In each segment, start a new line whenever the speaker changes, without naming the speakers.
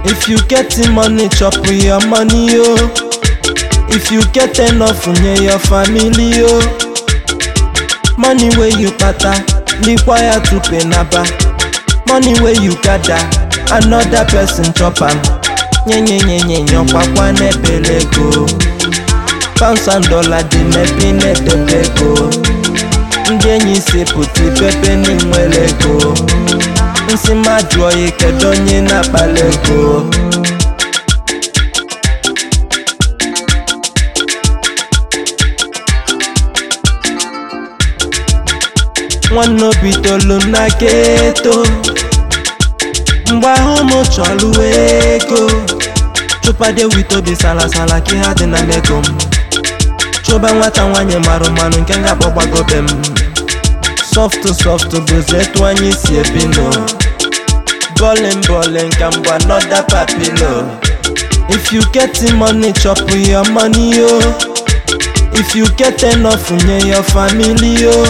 If you getting money, chop your money, yo. If you get enough, nye your family, yo. Money where you pata, require to pay naba. Money where you gather, another person chop am. Nye nye nye nye nye kwakwa n'ebele go. Pounds and dollar dị n'ebi n'edebe go. Ndị enyi si pụta ipepe n'inwere ego. Nsị ma jụọ ya kedu onye na-akpali ego. nwanne obi tolu na geto mgbe ahụ m chọrọ ego chụpade wit obi salasala ka ha dị na mego m chụba nwata nwanyị marụ marụ nke ga-akpọ gbagobe m soft soft bụzi etu anyị si ebi no bowling bowling ka mgba nọda papilo if you get money chop your money yo if you get enough nye your family yo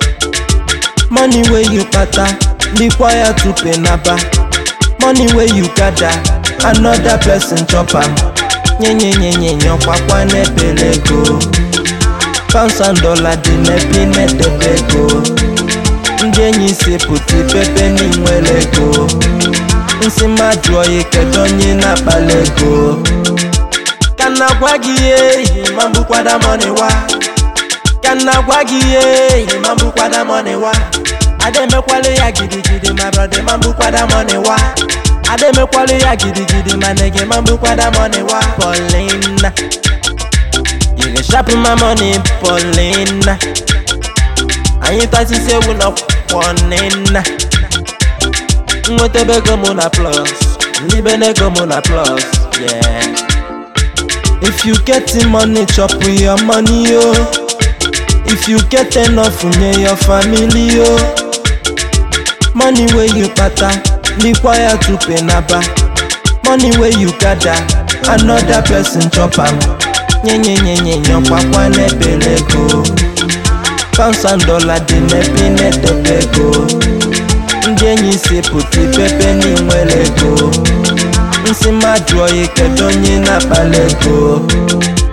money wey you kpata require to pay naba money wey you gather another person chop am nyenyenyenyenye ọkwakwa n'ebele ego pounds and dollar dị n'ebi n'edebe ego ndị enyi si pụta ipepe n'inwere ego nsị ma jụọ ya kedu onye na-akpali ego ka na gwa gị ihe ma mbukwada money wa ka nna gwa gị ihe ma mbukwada money wa ademekwala ya gidigidi ma brọda ma mbukwada money wa ademekwala ya gidigidi ma nege ma mbukwada money wa Paulina you can sharp my money Paulina anyị tasisi ewu na kwọnina nwetebe ego mụ na plus libe n'ego mụ na plus yeah if you get money chop your money yo if you get enough nye your family yo money wey you kpata require to pay naba money wey you gather another person chop am nyenyenyenyenye ọkwakwa n'ebele ego pounds and dollar dị n'ebi n'edebe ego ndị enyi si pụta ipepe n'inwere ego nsị ma jụọ ya kedu onye na-akpali ego